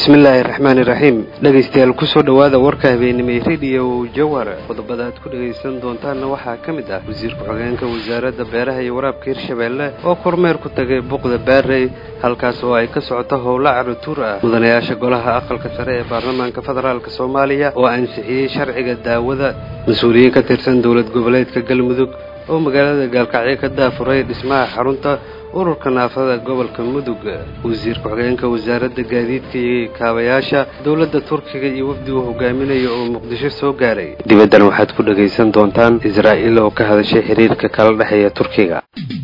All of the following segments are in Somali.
bismillaahi raxmaani raxiim dhegaystayaal kusoo dhowaada warka habeenimay rediyo jawhar qodobada aad ku dhegaysan doontaanna waxaa ka mid ah wasiirka xogeenka wasaaradda beeraha iyo waraabka hirshabeelle oo kormeer ku tagay buqda baarey halkaas oo ay ka socoto howlo carutuur ah mudanayaasha golaha aqalka sare ee baarlamaanka federaalk soomaaliya oo ansixiyey sharciga daawada mas-uuliyiin ka tirsan dowlad goboleedka galmudug oo magaalada gaalkacyo ka daafuray dhismaha xarunta ururka naafada gobolka mudug wasiirka xogeenka wasaaradda gaadiidka iyo kaabayaasha dowladda turkiga iyo wafdigu hogaaminaya oo muqdisho soo gaaray dibaddan waxaad ku dhegaysan doontaan israa'iil oo ka hadashay xiriirka kala dhexeeya turkiga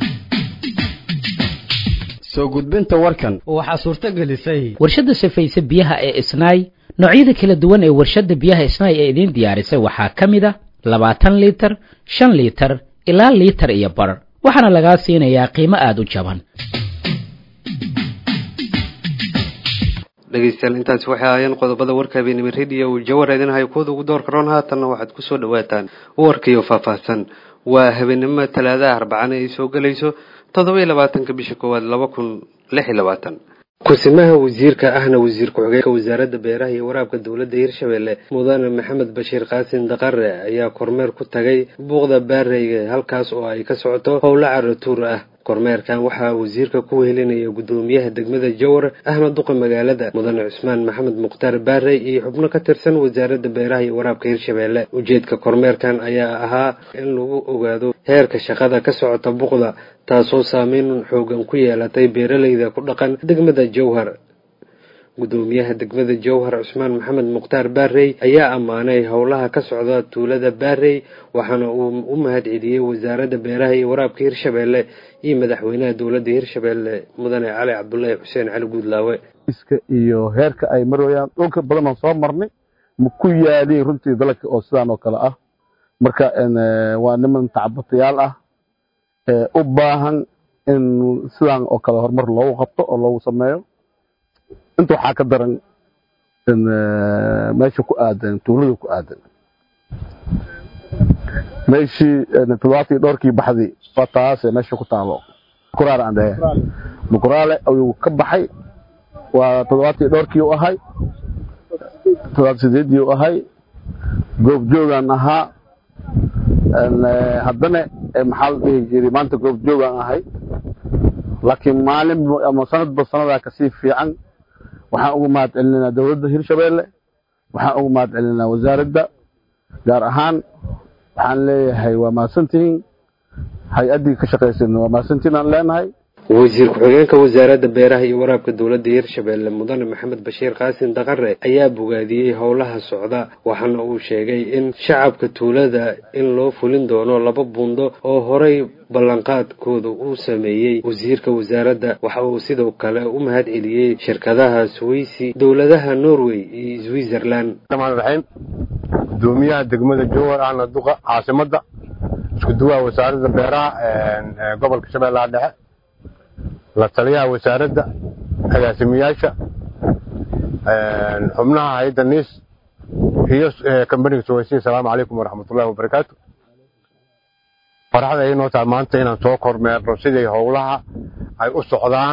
soo gudbinta warkan waxaa suurto gelisay warshadda safayse biyaha ee isnaay noocyada kala duwan ee warshadda biyaha isnaay ee idiin diyaarisay waxaa ka mid a labaatan liitar shan liitar ilaa liitar iyo bar waxaana lagaa siinayaa qiimo aada u jaban dhegaystayaal intaasi waxay ahaayeen qodobada warka habeenimo rediyo uu jawar idinhayo kuwada ugu door karoon haatanna waxaad kusoo dhawaataan warkiiyo faahfaahsan waa habeenimo talaadaha arbacana ay soo gelayso toddoba iyo labaatanka bisha koowaad laba kun lix iyo labaatan ku-simaha wasiirka ahna wasiir ku-xigeenka wasaaradda beeraha iyo waraabka dowladda hirshabeelle mudane maxamed bashiir qaasin daqare ayaa kormeer ku tagay buuqda baareyga halkaas oo ay ka socoto howlo caratuur ah kormeerkan waxaa wasiirka ku wehelinaya guddoomiyaha degmada jawar ahna duqa magaalada mudane cusmaan maxamed mukhtaar baarey iyo xubno ka tirsan wasaaradda beeraha iyo waraabka hirshabeelle ujeedka kormeerkan ayaa ahaa in lagu ogaado heerka shaqada ka socota buqda taasoo saameyn xoogan ku yeelatay beeraleyda ku dhaqan degmada jawhar guddoomiyaha degmada jawhar cusmaan maxamed mukhtaar baarey ayaa ammaanay howlaha ka socda tuulada baarey waxaana uu u mahad celiyey wasaaradda beeraha iyo waraabka hirshabeelle iyo madaxweynaha dowladda hirshabeelle mudane cali cabdulaahi xuseen cali guudlaawe iska iyo heerka ay marayaan dhulka badan aan soo marnay ma ku yaaliin runtii dalagka oo sidaan oo kale ah marka waa niman tacbatayaal ah u baahan in sidaan oo kale horumar loogu qabto oo loogu sameeyo inta waxaa ka daran meesha ku aadan tuulada ku aadan meeshii toddobaatan iyo dhowrkii baxdii waa taase meesha ku taalo mukuraale aan dhehe mukuraale ayuu ka baxay waa toddobaatan iyo dhowrkii u ahay toddobaatan sideedii u ahay goobjoogaan ahaa haddana maxaa la dhihi jiray maanta goobjoogaan ahay laakiin maalin ama sanadba sanadaa kasii fiican waxaan ugu mahad celinaa dowladda hirshabeelle waxaan ugu mahad celinaa wasaaradda gaar ahaan waxaan leeyahay waa mahadsantihiin hay-addii ka shaqaysan waa mahadsantihiin aan leenahay wasiir ku-xigeenka wasaaradda beeraha iyo waraabka dowladda hirshabeelle mudane maxamed bashiir qaasin daqare ayaa bogaadiyey howlaha socda waxaana uu sheegay in shacabka tuulada in loo fulin doono laba buundo oo horay ballanqaadkooda uu sameeyey wasiirka wasaaradda waxa uu sidoo kale u mahad celiyey shirkadaha swaysi dowladaha norway iyo switzerland raxiim gudoomiyaha degmada jowar ahna duqa caasimadda isku duwaha wasaaradda beeraha gobolka shabeellaha dhexe la taliyaha wasaaradda agaasimiyaasha xubnaha hay-adda niis iyo kambaniga sugaysiin asalaamu calaykum waraxmatullahi wabarakaatu farxad ay noo tahay maanta inaan soo kormeerno siday howlaha ay u socdaan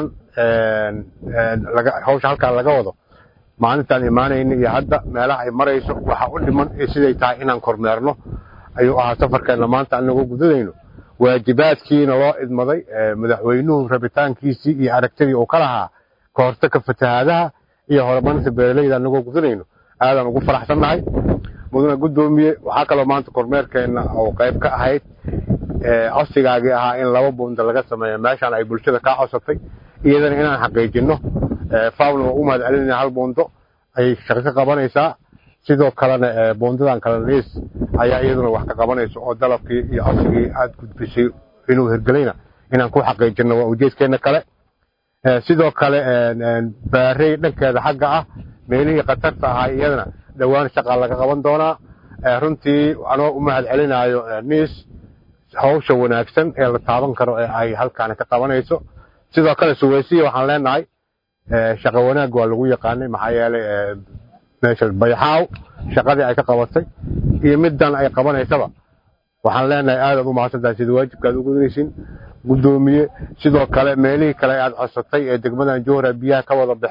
hawsha halkaa laga wado maalintaan imaanayna iyo hadda meelaha ay marayso waxa u dhiman siday tahay inaan kormeerno ayuu ahaa safarkeenna maanta anagoo gudadayno waajibaadkiina loo idmaday madaxweynuhu rabitaankiisii iyo aragtidii uu ka lahaa ka hortagka fatahaadaha iyo horumarinta beeraleyda anagoo gudanayno aadaan ugu faraxsannahay mudane guddoomiye waxaa kaloo maanta kormeerkeenna oo qayb ka ahayd codsigaagii ahaa in laba buunda laga sameeyo meeshaan ay bulshada kaa codsatay iyadana inaan xaqiijinno faawna waa u mahad celinaya hal buundo ayay shaqo ka qabanaysaa sidoo kalena buundadan kale liis ayaa iyaduna wax ka qabanaysa oo dalabkii iyo codsigii aad gudbisay inuu hirgelayna inaan ku xaqiijinno waa ujeedkeenna kale sidoo kale baarey dhankeeda xagga ah meelihii khatarta ahaa iyadana dhowaan shaqaa laga qaban doonaa runtii anoo u mahad celinaayo niis hawsha wanaagsan ee la taaban karo ee ay halkaani ka qabanayso sidoo kale suweysiya waxaan leenahay shaqo wanaag waa lagu yaqaanay maxaa yeelay meesha bayxaaw shaqadii ay ka qabatay iyo middan ay qabanaysaba waxaan leenahay aadaad u mahadsantahay sida waajibkaad u gudanaysin guddoomiye sidoo kale meelihii kale aad codsatay ee degmadan jowhara biyaha ka wada baxeen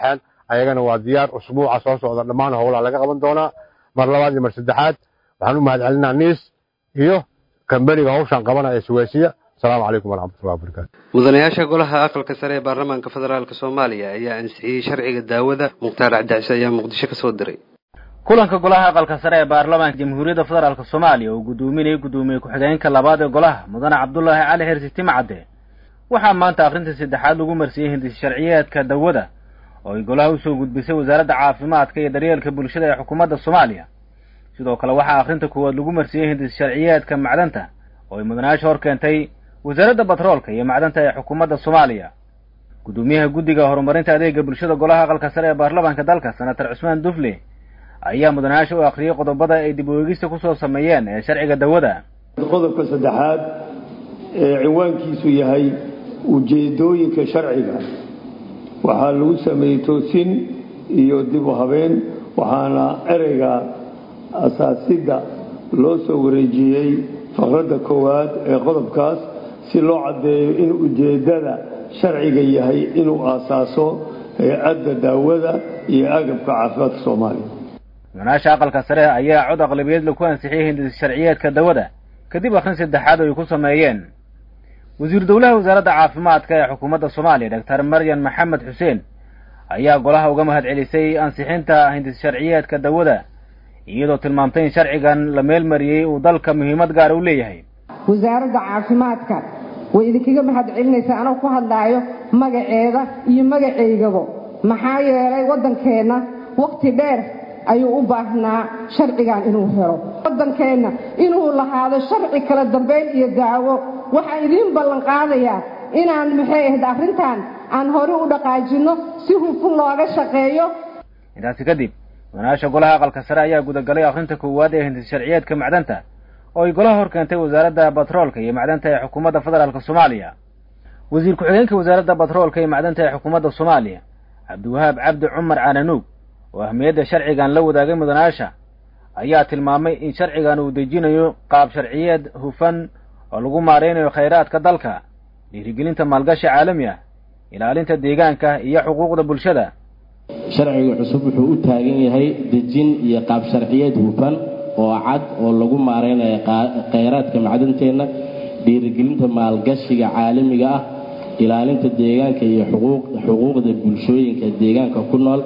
ayagana waa diyaar usbuuca soo socda dhammaan howlaha laga qaban doonaa mar labaad iyo mar saddexaad waxaan u mahad celinaa niis iyo kamberiga hawshan qabanaya suwaysiya asalaamu calaykum waraxmatullahi wabarakaatu mudanayaasha golaha aqalka sare ee baarlamaanka federaalk soomaaliya ayaa ansixiyey sharciga daawada mukhtaar cabdicise ayaa muqdisho kasoo diray kulanka golaha aqalka sare ee baarlamaanka jamhuuriyadda federaalk soomaaliya uu guddoominayay guddoomiye ku-xigeenka labaad ee golaha mudane cabdulaahi cali xirsi timcadde waxaa maanta akhrinta saddexaad lagu marsiiyey hindis sharciyeedka dawada oo ay golaha usoo gudbisay wasaaradda caafimaadka iyo daryeelka bulshada ee xukuumadda soomaaliya sidoo kale waxaa akhrinta koowaad lagu marsiiyey hindis sharciyeedka macdanta oo ay mudanayaasha hor keentay wasaaradda batroolka iyo macdanta ee xukuumadda soomaaliya guddoomiyaha guddiga horumarinta adeega bulshada golaha aqalka sare ee baarlamaanka dalka senator cusmaan dufle ayaa mudanayaasha u akhriyey qodobada ay dib u eegista kusoo sameeyeen ee sharciga dawada qodobka saddexaad ee cinwaankiisu yahay ujeedooyinka sharciga waxaa lagu sameeyey toosin iyo dib u habeen waxaana ereyga asaasidda loo soo wareejiyey faqradda koowaad ee qodobkaas si loo caddeeyo in ujeeddada sharciga yahay inuu aasaaso hay-adda daawada iyo agabka caafimaadka soomaaliya mudanayaasha aqalka sare ayaa cod aqlabiyeed ku ansixiyey hindis sharciyeedka dawada kadib akhrin saddexaad oo ay ku sameeyeen wasiir dowlaha wasaaradda caafimaadka ee xukuumadda soomaaliya doctor maryan maxamed xuseen ayaa golaha uga mahad celisay ansixinta hindis sharciyeedka dawada iyadoo tilmaamtay in sharcigan la meelmariyey uu dalka muhiimad gaara u leeyahay wasaaradda caafimaadka way idinkaga mahad celinaysaa anoo ku hadlaayo magaceeda iyo magacaygabo maxaa yeelay waddankeenna wakhti dheer ayuu u baahnaa sharcigan inuu helo waddankeenna inuu lahaado sharci kala dambayn iyo daawo waxaan idiin ballanqaadayaa inaan maxay ahayd arrintan aan hore u dhaqaajinno si hufun looga shaqeeyo intaasi kadib mudanayaasha golaha aqalka sare ayaa gudagalay akhrinta koowaad ee hindis sharciyeedka macdanta oo ay golaha hor keentay wasaaradda batroolka iyo macdanta ee xukuumadda federaalk soomaaliya wasiir ku-xigeenka wasaaradda batroolka iyo macdanta ee xukuumadda soomaaliya cabdiwahaab cabdi cumar cananuug oo ahmiyadda sharcigan la wadaagay mudanayaasha ayaa tilmaamay in sharcigan uu dejinayo qaab sharciyeed hufan oo lagu maaraynayo khayraadka dalka dhiirigelinta maalgashi caalami ah ilaalinta deegaanka iyo xuquuqda bulshada sharciga cusub wuxuu u taagan yahay dejin iyo qaab sharciyeed hufan oo cad oo lagu maaraynayo khayraadka macdanteenna dhiirigelinta maalgashiga caalamiga ah ilaalinta deegaanka iyo xuquuqda bulshooyinka deegaanka ku nool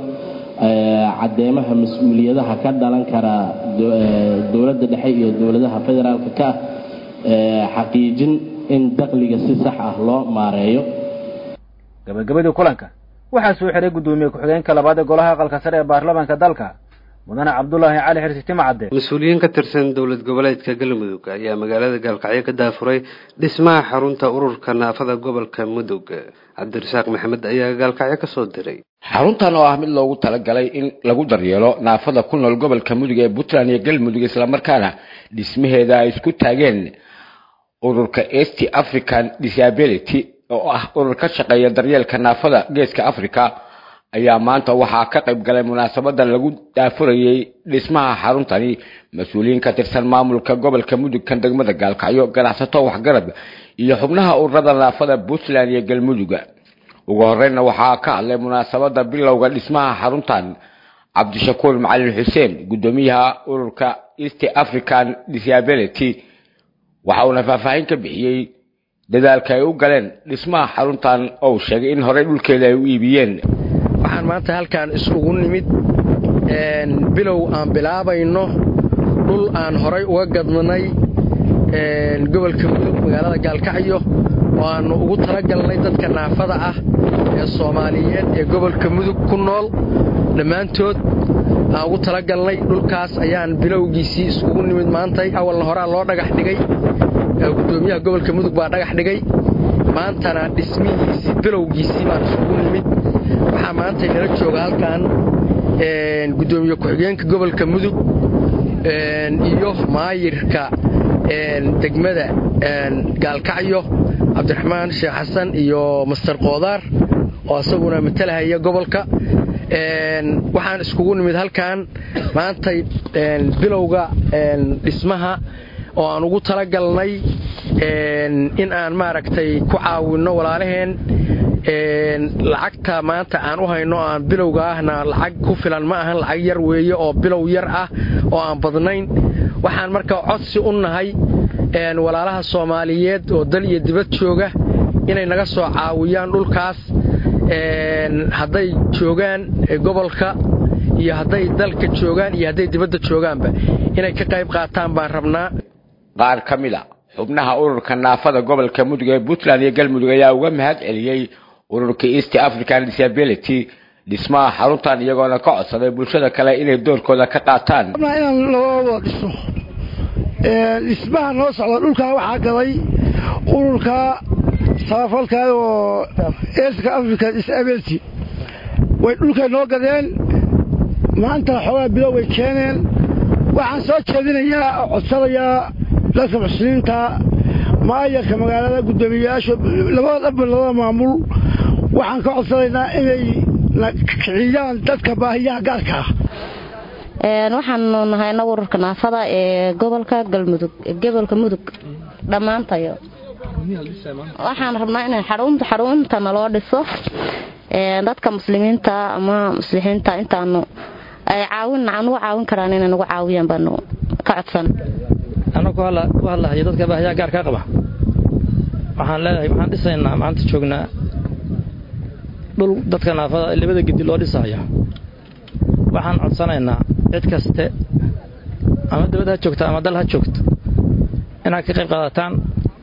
caddeemaha mas-uuliyadaha ka dhalan kara dowladda dhexe iyo dowladaha federaalka ka ah xaqiijin in daqliga si sax ah loo maareeyo gabagabadii kulanka waxaa soo xiray guddoomiye ku-xigeenka labaad ee golaha aqalka sare ee baarlamaanka dalka mudane cabdulaahi cali xirsi timcadde mas-uuliyiin ka tirsan dowlad goboleedka galmudug ayaa magaalada gaalkacyo ka daafuray dhismaha xarunta ururka naafada gobolka mudug cabdirasaaq maxamed ayaa gaalkacyo kasoo diray xaruntan oo ah mid loogu talagalay in lagu daryeelo naafada ku nool gobolka mudug ee puntland iyo galmudug islamarkaana dhismaheeda ay isku taageen ururka east african disability oo ah urur ka shaqeeya daryeelka naafada geeska africa ayaa maanta waxaa ka qayb galay munaasabadan lagu daafurayey dhismaha xaruntani mas-uuliyiin ka tirsan maamulka gobolka mudug kan degmada gaalkacyo ganacsato waxgarad iyo xubnaha ururada naafada puntland iyo galmuduga ugu horeyna waxaa ka hadlay munaasabada bilowga dhismaha xaruntan cabdishakuur macalin xuseen guddoomiyaha ururka east african disability waxa uuna faahfaahin ka bixiyey dadaalka ay u galeen dhismaha xaruntan oo sheegay in horey dhulkeeda ay u iibiyeen waxaan maanta halkaan isugu nimid bilow aan bilaabayno dhul aan horay uga gadnay gobolka mudug magaalada gaalkacyo oo aannu ugu talagalnay dadka naafada ah ee soomaaliyeed ee gobolka mudug ku nool dhammaantood aan ugu talagalnay dhulkaas ayaan bilowgiisii iskugu nimid maantay awalna horaa loo dhagax dhigay gudoomiyaha gobolka mudug baa dhagax dhigay maantana dhismihiisii bilowgiisii baan isugu nimid waxaa maanta inala jooga halkan gudoomiye ku-xigeenka gobolka mudug iyo maayirka degmada gaalkacyo cabdiraxmaan sheekh xasan iyo master koodaar oo isaguna matalahaya gobolka waxaan iskugu nimid halkan maantay bilowga dhismaha oo aan ugu talagalnay in aan maaragtay ku caawinno walaalaheen lacagta maanta aan u hayno aan bilowga ahna lacag ku filan ma ahan lacag yar weeye oo bilow yar ah oo aan badnayn waxaan marka codsi u nahay walaalaha soomaaliyeed oo dal iyo dibad jooga inay naga soo caawiyaan dhulkaas hadday joogaan gobolka iyo hadday dalka joogaan iyo hadday dibadda joogaanba inay ka qayb qaataan baan rabnaa qaar ka mid a xubnaha ururka naafada gobolka mudug ee puntland iyo galmudug ayaa uga mahad celiyey ururka east african disability dhismaha xaruntan iyagoona ka codsaday bulshada kale inay doorkooda ka qaataan inaan labadooda dhiso dhismaha noo socda dhulkaa waxaa galay ururka samafalka oo east african disability way dhulkay noo gadeen maanta xoogaa bilow way keeneen waxaan soo jeedinayaa oo codsanayaa dadka muxsiniinta maayarka magaalada guddoomiyeyaasha labada dhanba labada maamul waxaan ka codsanaynaa inay kiciyaan dadka baahiyaha gaarka ah waxaanu nahay inagu ururka naafada ee gobolka galmudug gobolka mudug dhammaantayo waxaan rabnaa in xarunta xarunta naloo dhiso dadka muslimiinta ama muslixiinta intaanu ay caawin nagu caawin karaan inay nagu caawiyaan baanu ka codsan anna ku hadlahayo dadka baahiyaa gaar kaa qaba waxaan leedahay waxaan dhisaynaa maanta joognaa dhul dadka naafada labada gedi loo dhisayo waxaan codsanaynaa cid kaste ama dabad ha joogta ama dal ha joogto inaad ka qayb qaadataan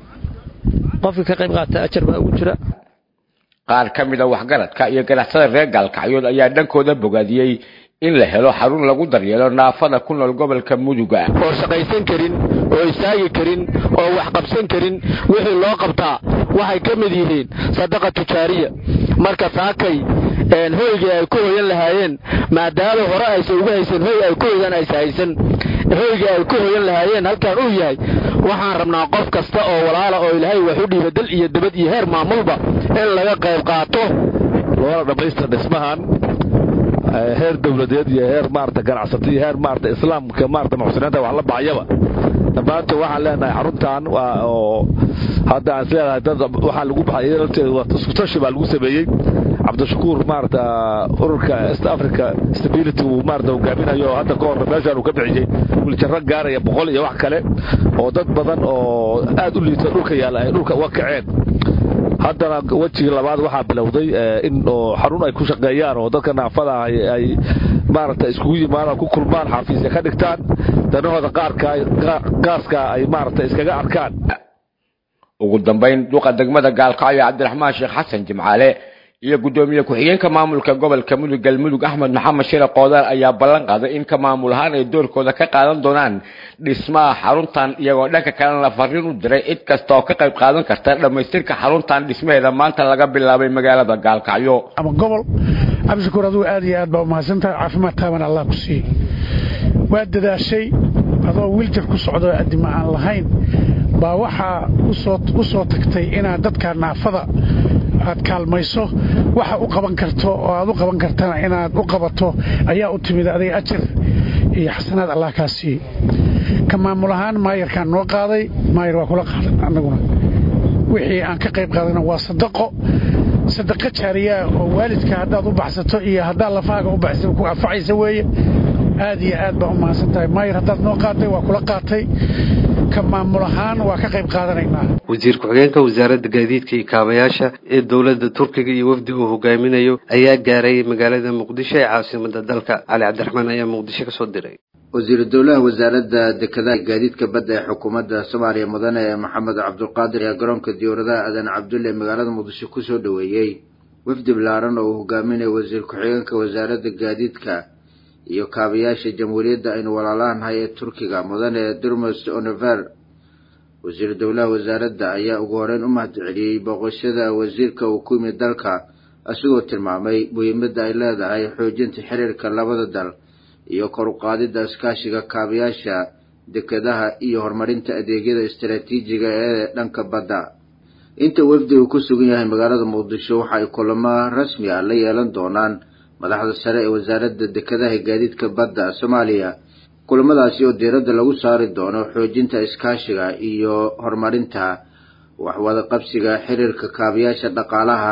qofka ka qayb qaata ajar baa ugu jira qaar ka mid a waxgaradka iyo ganacsada reer gaalkacyood ayaa dhankooda bogaadiyey in la helo xarun lagu daryeelo naafada ku nool gobolka muduga oo shaqaysan karin oo istaagi karin oo wax qabsan karin wixii loo qabtaa waxay ka mid yihiin sadaqa tujaariya marka saakay hoygii ay ku hoyan lahaayeen maadaama hore aysan ugu haysan hoy ay ku hoyaan aysa haysan hoygii ay ku hoyan lahaayeen halkaan uu yahay waxaan rabnaa qof kasta oo walaala oo ilaahay wax u dhiiba dal iyo dabad iyo heer maamulba in laga qayb qaato loona dhammaystir dhismahan heer dowladeed iyo heer maarata ganacsato iyo heer maarata islaamka maarata muxsiniinta wax la baxayaba dhammaanta waxaan leenahay xaruntan oo hadda aan isleedahay dad waxaa lagu baxay lafteeda waa iskutashi baa lagu sameeyey cabdishakuur maarata ururka east africa stability uu maarata hogaaminayo hadda ka hor meeshaan uu ka bixiyey wiljaro gaaraya boqol iyo wax kale oo dad badan oo aad u liita dhulka yaalla ay dhulka uga kaceen haddana wejigii labaad waxaa bilowday in xarun ay ku shaqeeyaan oo dadka naafada ah ay maarata iskugu yimaadaan ku kulmaan xafiisya ka dhigtaan danahooda qaaska ay maarata iskaga arkaan ugu dambayn duqa degmada gaalkacyo cabdiraxmaan sheekh xasan jimcaale iyo guddoomiye ku-xigeenka maamulka gobolka mudug galmudug axmed maxamed shire qoodaan ayaa ballan qaaday in ka maamul ahaan ay doorkooda ka qaadan doonaan dhismaha xaruntan iyagoo dhanka kalena fariin u diray cid kasta oo ka qayb qaadan karta dhammaystirka xaruntan dhismaheeda maanta laga bilaabay magaalada gaalkacyo ama gobol cabdishakuur adigu aad iyo aad baa umahadsantahay caafimaad taaban allah ku siiye waa dadaashay adoo wiiljar ku socdo addima aan lahayn baa waxaa u soo tagtay inaad dadka naafada aad kaalmayso waxa u qaban karto oo aad u qaban kartana inaad u qabato ayaa u timid adiga ajar iyo xasanaad allah kaa siiyey ka maamul ahaan maayarkaan noo qaaday maayar waa kula qaadan annaguna wixii aan ka qayb qaadana waa sadaqo sadaqo jaariyaa oo waalidka haddaad u baxsato iyo haddaad lafaaga u baxsa ku anfacaysa weeye aad iyo aad baa u mahadsan tahay maayar haddaad noo qaatay waa kula qaatay ka maamul ahaan waa ka qayb qaadanaynaa wasiir ku-xigeenka wasaaradda gaadiidka iyo kaabayaasha ee dowladda turkiga iyo wafdi uu hogaaminayo ayaa gaaray magaalada muqdisho ee caasimada dalka cali cabdiraxmaan ayaa muqdisho ka soo diray wasiiru dowlaha wasaaradda dekedaha gaadiidka badda ee xukuumadda soomaaliya mudane maxamed cabdulqaadir ayaa garoonka diyaaradaha aadan cabdulle magaalada muqdisho kusoo dhoweeyey wafdi balaaran oo uu hogaaminayo wasiir ku-xigeenka wasaaradda gaadiidka iyo kaabayaasha jamhuuriyadda aynu walaalaanahay ee turkiga mudane durmos onever wasiiru dowlaha wasaaradda ayaa ugu horeyn u mahadceliyey booqashada wasiirka uu ku yimid dalka isagoo tilmaamay muhiimadda ay leedahay xoojinta xiriirka labada dal iyo kor u qaadidda iskaashiga kaabayaasha dekedaha iyo horumarinta adeegyada istaraatiijiga ee dhanka badda inta wafdi uu ku sugan yahay magaalada muqdisho waxa ay kulamo rasmi ah la yeelan doonaan madaxda sare ee wasaaradda dekedaha gaadiidka badda soomaaliya kulamadaasi oo diiradda lagu saari doono xoojinta iskaashiga iyo horumarinta waxwada qabsiga xiriirka kaabayaasha dhaqaalaha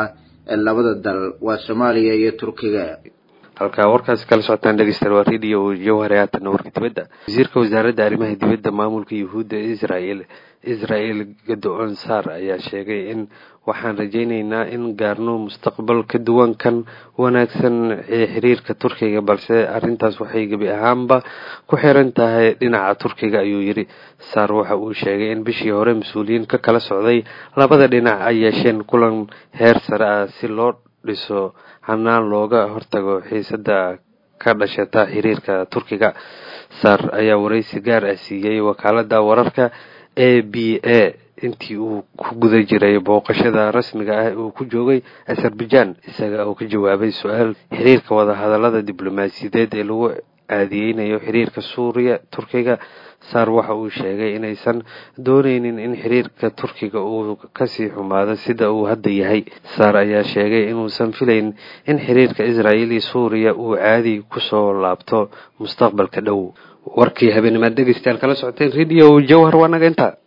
ee labada dal waa soomaaliya iyo turkiga halkaa warkaasi kala socotaan dhegeystayaal waa radio jawhare haatanna warka dibadda wasiirka wasaaradda arrimaha dibadda maamulka yuhuudda israel israel gado-on saar ayaa sheegay in waxaan rajayneynaa in gaarno mustaqbal ka duwan kan wanaagsan ee xiriirka turkiga balse arrintaas waxay gebi ahaanba ku xiran tahay dhinaca turkiga ayuu yidhi saar waxa uu sheegay in bishii hore mas-uuliyiin ka kala socday labada dhinac ay yeesheen kulan heer sare ah si loo dhiso hanaan looga hortago xiisada ka dhashata xiriirka turkiga saar ayaa wareysi gaar ah siiyey wakaalada wararka a b a intii uu ku guda jiray booqashada rasmiga ah uu ku joogay azerbaijan isaga oo ka jawaabay su-aal xiriirka wadahadalada diblomaasiyadeed ee lagu aadiyeynayo xiriirka suuriya turkiga saar waxa uu sheegay inaysan dooneynin in xiriirka turkiga uu kasii xumaado sida uu hadda yahay saar ayaa sheegay inuusan filayn in xiriirka israel iyo suuriya uu caadi kusoo laabto mustaqbalka dhow warkii habeennimaad dhegeystayaal kala socoteen radio jawhar waa naga intaa